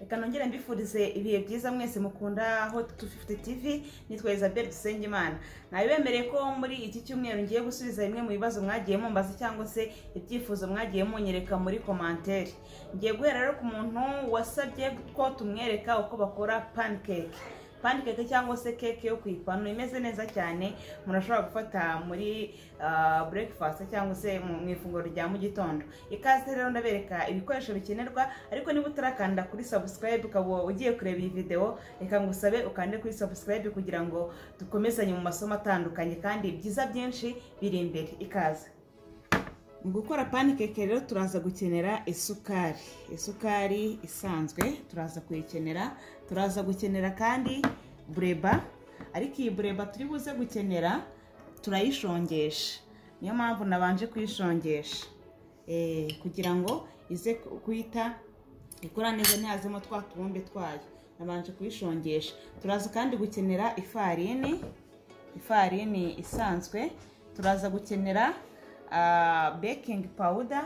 reka nongere mbifurize ibihe byiza mwese mukunda aho tufite tv nitwa elizabeth dusengimana nawe bemereye ko muri iki cyumweru ngiye gusubiza bimwe mu bibazo mwagiye mumbaza cyangwa se ibyifuzo mwagiye munyereka muri komantere ngiye guhera rero ku muntu wasabye ko tumwereka uko bakora panikeke panikeke cyangwa se keke yo ku ipanu imeze neza cyane umuntu ashobora gufata muri burekifasiti cyangwa se mu ifunguro rya mu gitondo ikaze rero ndabereka ibikoresho bikenerwa ariko niba utarakanda kuri sabusikarayibu ukaba ugiye kureba iyi videwo reka ngo usabe ukande kuri sabusikarayibu kugira ngo dukomezanye mu masomo atandukanye kandi byiza byinshi biri imbere ikaze mu gukora panikeke rero turaza gukenera isukari isukari isanzwe turaza kuyikenera turaza gukenera kandi bureba ariko iyi bureba turi buze gukenera turayishongesha niyo mpamvu nabanje kuyishongesha Eh, kugira ngo ize guhita ikora neza ntihazemo twa tubumbe twayo nabanje kuyishongesha turaza kandi gukenera ifarini ifarini isanzwe turaza gukenera bekingi pawuda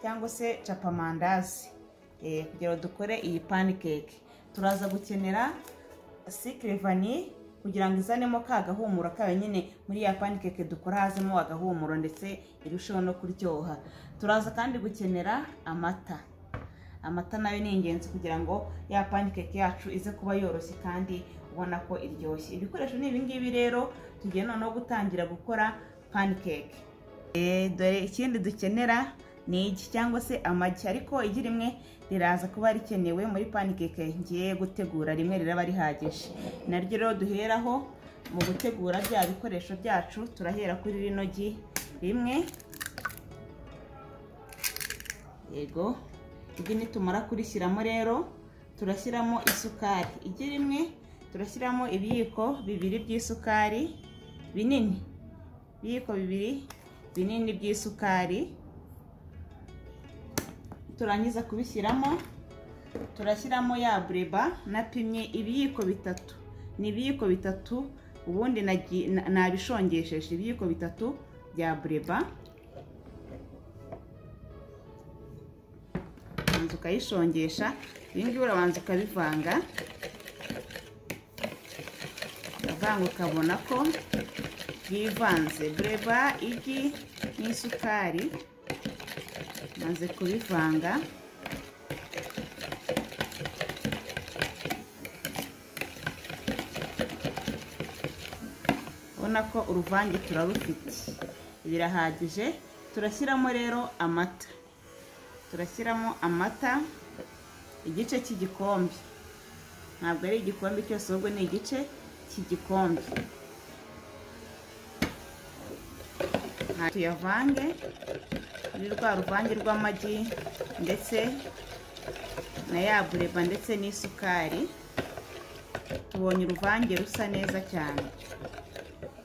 cyangwa se capamandazi kugira ngo dukore iyi panikeke turaza gukenera sikirivani kugira ngo izanemo ka gahumuro kayo nyine muri ya panikeke dukora hazemo agahumuro ndetse irusheho no kuryoha turaza kandi gukenera amata amata nayo ni ingenzi kugira ngo ya panikeke yacu ize kuba yoroshye kandi ubona ko iryoshye ibikoresho ni ibingibi rero tugiye noneho gutangira gukora panikeke dore ikindi dukenera ni iki cyangwa se amagi ariko igi rimwe riraza kuba rikenewe muri panikeke ngiye gutegura rimwe riraba rihagije naryo rero duheraho mu gutegura bya bikoresho byacu turahera kuri rino gi rimwe yego igi nitumara kurishyiramo rero turashyiramo isukari igi rimwe turashyiramo ibiyiko bibiri by'isukari binini ibiyiko bibiri binini by'isukari turangiza kubishyiramo turashyiramo ya bureba napimye ibiyiko bitatu ni ibiyiko bitatu ubundi nabishongesheje ibiyiko bitatu bya bureba ubanza ukayishongesha ngibi urabanza ukabivanga ukavanga ukabona ko byivanze bureba igi n'isukari maze kubivanga ubona ko uruvange turarufite birahagije turashyiramo rero amata turashyiramo amata igice cy'igikombe ntabwo ari igikombe cyose ahubwo ni igice cy'igikombe tuyavange muri rwa ruvange rw'amagi ndetse na ya bureba ndetse n'isukari tubonye uruvange rusa neza cyane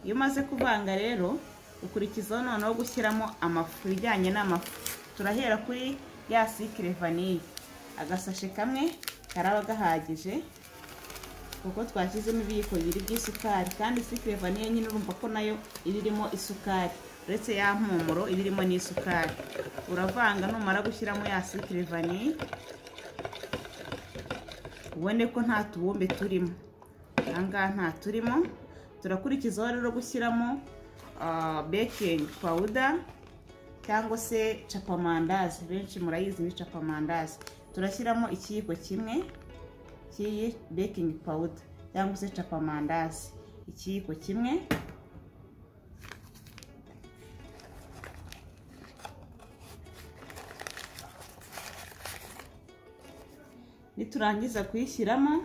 iyo umaze kuvanga rero ukurikizaho noneho gushyiramo amafu ijyanye n'amafu turahera kuri ya sikire vaniye agasashe kamwe karaba gahagije kuko twashyizemo ibiyiko bibiri by'isukari kandi sikire vaniye nyine urumva ko nayo iba irimo isukari uretse ya mpumuro iba irimo n'isukari uravanga numara gushyiramo ya sikire vani ubone ko nta tubumbe turimo ahangaha nta turimo turakurikizaho rero gushyiramo bekingi pawuda cyangwa se capamandazi benshi murayizi ni capamandazi turashyiramo ikiyiko kimwe cy'iyi bekingi pawuda cyangwa se capamandazi ikiyiko kimwe niturangiza kuyishyiramo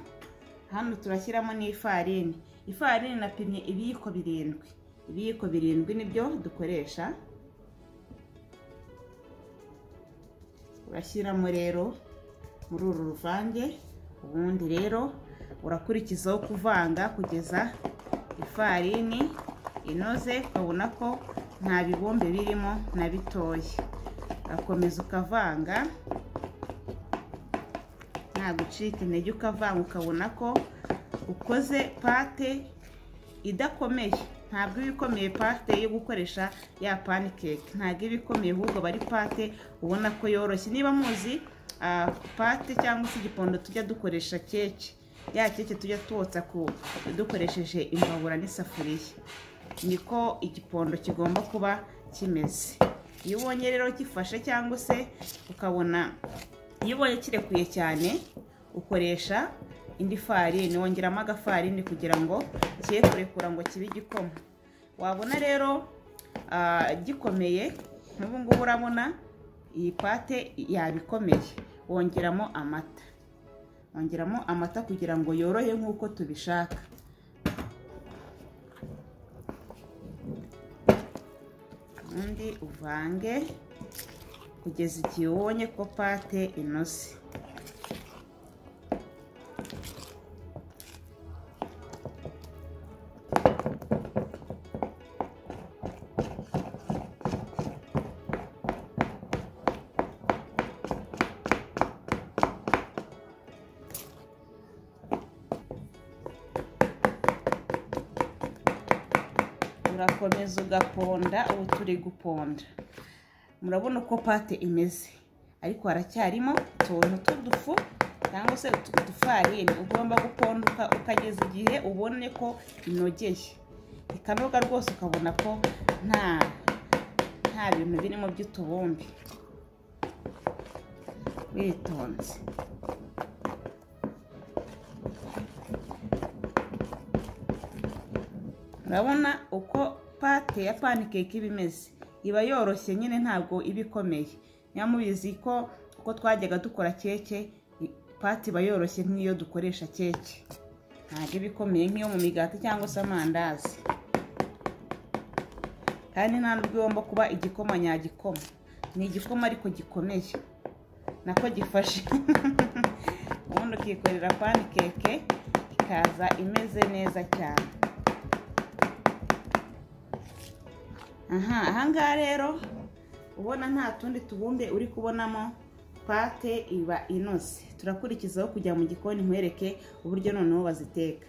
hano turashyiramo n'ifarini ifarini napimye ibiyiko birindwi ibiyiko birindwi nibyo dukoresha urashyiramo rero muri uru ruvange ubundi rero urakurikizaho kuvanga kugeza ifarini inoze ukabona ko nta bibumbe birimo na bitoya urakomeza ukavanga gucika intege ukavanga ukabona ko ukoze pate idakomeye ntabwo iba ikomeye pate yo gukoresha ya panikeke ntabwo iba ikomeye ahubwo aba ari pate ubona ko yoroshye niba muzi ah, pate cyangwa se igipondo tujya dukoresha keke ya keke tujya twotsa ku dukoresheje imbabura n'isafuriya niko igipondo kigomba kuba kimeze iyo ubonye rero gifashe cyangwa se ukabona iyo ubonye kirekuye cyane ukoresha indi farini wongeramo agafarini kugira ngo kiye kurekura ngo kibe igikoma wabona rero ah, gikomeye nk'ubu ngubu urabona iyi pate yabikomeye wongeramo amata wongeramo amata kugira ngo yorohe nk'uko tubishaka ubundi uvange kugeza igihe ubonye ko pate inoze urakomeza ugaponda ubu turi guponda murabona uko pate imeze ariko haracyarimo utuntu tw'udufu cyangwa se utu dufarini ugomba guponda uka- ukageza igihe ubone ko inogeye ikanoga rwose ukabona ko nta nta bintu birimo by'utubumbi witonze urabona uko pate ya panikeke iba imeze iba yoroshye nyine ntabwo iba ikomeye niba mubizi ko uko twajyaga dukora keke i- pate iba yoroshye nk'iyo dukoresha keke ntabwo iba ikomeye nk'iyo mu migati cyangwa se amandazi kandi nta n'ubwo igomba kuba igikoma nyagikoma ni igikoma ariko gikomeye nako gifashe ubundi ukikorera panikeke ikaza imeze neza cyane aha ahangaha rero ubona nta tundi tubumbe uri kubonamo pate iba inoze turakurikizaho kujya mu gikoni nkwereke uburyo noneho baziteka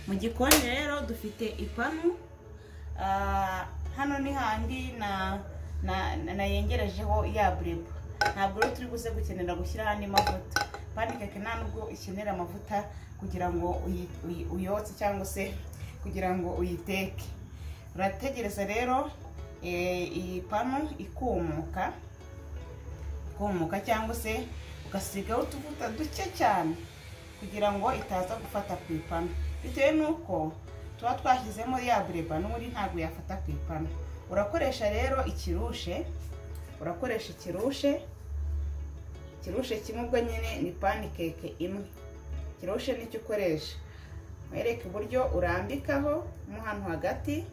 mu gikoni rero dufite ipanu Ah, hano ni handi na na- na- nayengerejeho ya bureba ntabwo rero turi buze gukenera gushyiraho andi mavuta panikeke nta nubwo ikenera amavuta kugira ngo uyi- uyi- uyotse cyangwa se kugira ngo uyiteke urategereza rero eh, iyi panu ikumuka ikumuka cyangwa se ugasigaho utuvuta duke cyane kugira ngo itaza gufata ku ipanu bitewe n'uko tuba twashyizemo ya bureba n'ubundi ntabwo yafata ku ipanu urakoresha rero ikirushe urakoresha ikirushe ikirushe kimwe ubwo nyine ni panikeke imwe ikirushe nicyo ukoresha mwereke uburyo urambikaho mo hano hagati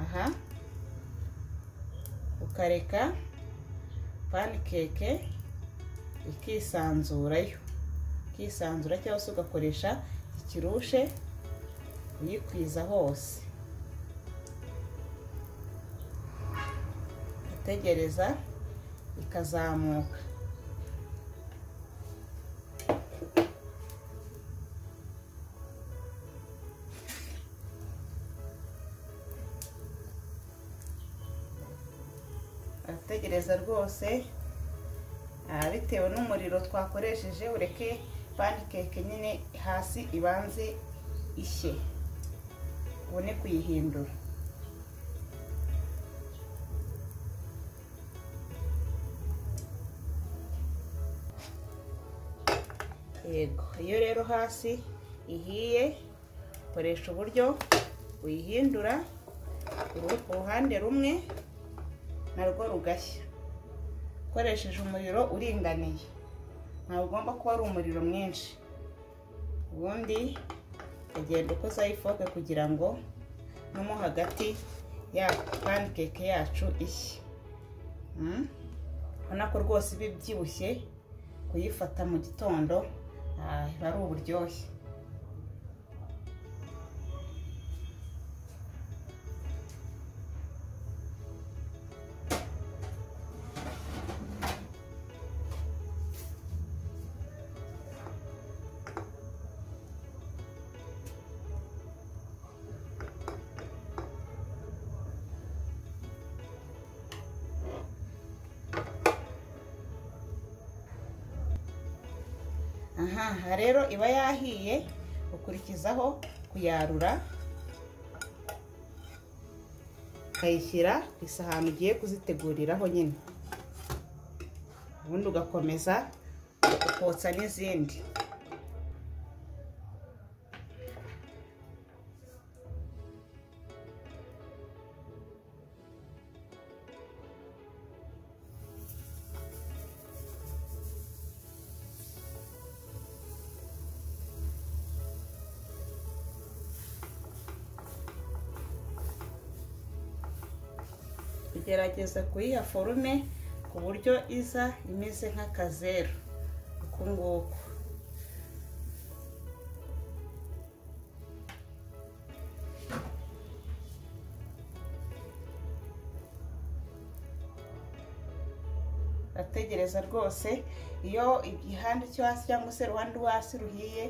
aha ukareka panikeke ikisanzurayo ikisanzura cyangwa se ugakoresha ikirushe uyikwiza hose utegereza ikazamuka arategereza rwose ah, bitewe n'umuriro twakoresheje ureke panikeke nyine hasi ibanze ishye ubone kuyihindura yego iyo rero hasi ihiye koresha uburyo uyihindura uru- uruhande rumwe narwo rugashya ukoresheje umuriro uringaniye ntabwo ugomba kuba ari umuriro mwinshi ubundi ugenda ukozaho ifoke kugira ngo no mo hagati ya panikeke yacu ishye Mm. urabona ko rwose iba ibyibushye kuyifata mu gitondo ah, biba ari uburyohe aha aha rero iba yahiye ukurikizaho kuyarura ukayishyira ku isahani ugiye kuziteguriraho nyine ubundi ugakomeza ukotsa n'izindi tugerageza kuyiha forume ku buryo iza imeze nk'akazeru uku nguku urategereza rwose iyo igihande cyo hasi cyangwa se uruhande rwo hasi ruhiye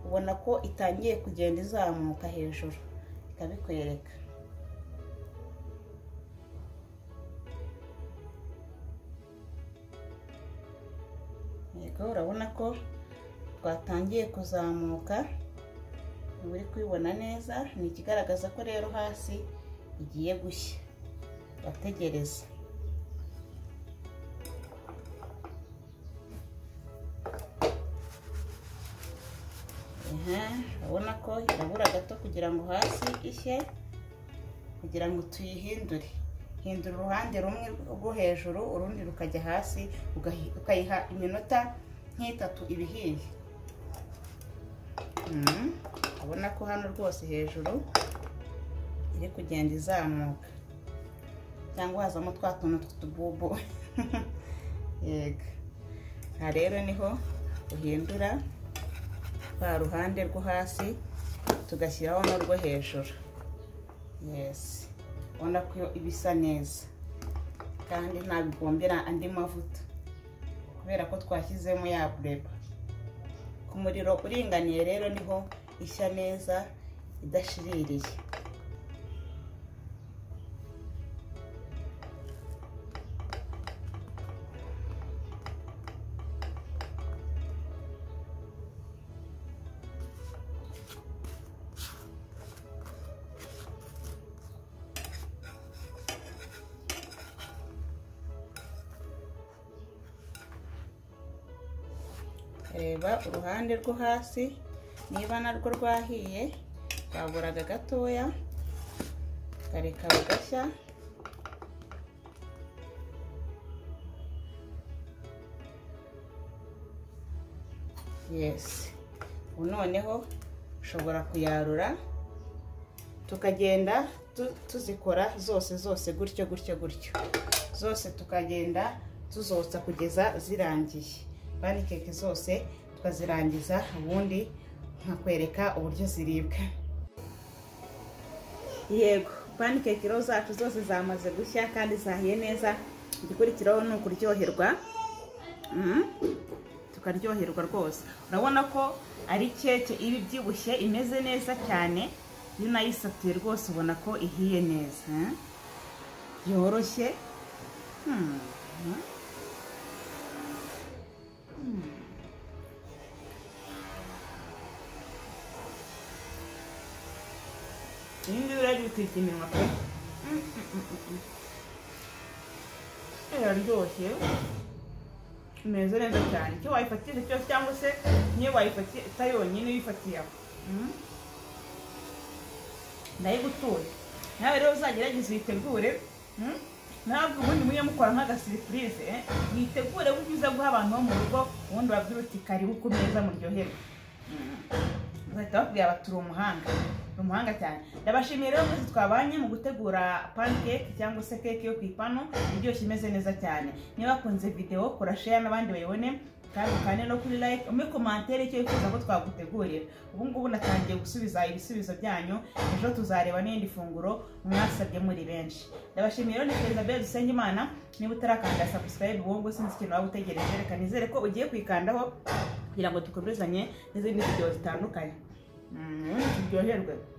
ubona ko itangiye kugenda izamuka hejuru ikabikwereka yego urabona ko twatangiye kuzamuka uba uri kubibona neza ni ikigaragaza ko rero hasi igiye gushya bategereza urabona ko irabura gato kugira ngo hasi ishye kugira ngo tuyihindure hindura uruhande rumwe rwo hejuru urundi rukajya hasi ukayiha iminota nk'itatu iba ihiye ubona ko hano rwose hejuru iri kugenda izamuka cyangwa hazamo twa tuntu tw'utububu yego aha rero niho uhindura rwa ruhande rwo hasi tugashyiraho n'urwo hejuru yesi ubona ko iba isa neza kandi ntabigombera andi mavuta kubera ko twashyizemo ya bureba ku muriro uringaniye rero niho ishya neza idashiririye reba uruhande rwo hasi niba narwo rwahiye twaburaga gatoya tukareka rugashya yesi ubu noneho ushobora kuyarura tukagenda tuzikora zose zose gutyo gutyo gutyo zose tukagenda tuzotsa kugeza zirangiye bani keke zose tukazirangiza ubundi nkakwereka uburyo ziribwa yego bani keke rero zacu zose zamaze gushya kandi zahiye neza igikurikiraho ni ukuryoherwa tukaryoherwa rwose urabona ko ari keke iba ibyibushye imeze neza cyane iyo unayisatuye rwose ubona ko ihiye neza yoroshye iyi ngiyi urajya utwika iminwa pe iraryoshye imeze neza cyane icyo wayifatije cyose cyangwa se niyo wayifatiye itayonyine uyifatiye aho ndayigutuye nawe rero uzagerageze uyitegure ntabwo ubundi mujye mukora nk'agasiripurize mwitegure kuko uza guha abantu bo mu rugo ubundi babwira uti karibu ku meza muryoherwe bagahita bakubwira bati uri umuhanga ni umuhanga cyane ndabashimiye rero mwese twabanye mu gutegura pancake cyangwa se keke yo ku ipanu iryoshye imeze neza cyane niba bakunze videwo kora share n'abandi bayibone kandi ukane no kuri like muri komantere icyo wifuza ko twagutegurira ubu ngubu natangiye gusubiza ibisubizo byanyu ejo tuzareba n'indi funguro mwasabye muri benshi ndabashimiye rero ni Elizabeth Dusengimana niba utarakanda subscribe wowe ngo sinzi ikintu waba utegereje reka nizere ko ugiye kuyikandaho kugira ngo dukomezanye n'izindi video zitandukanye ubundi turyoherwe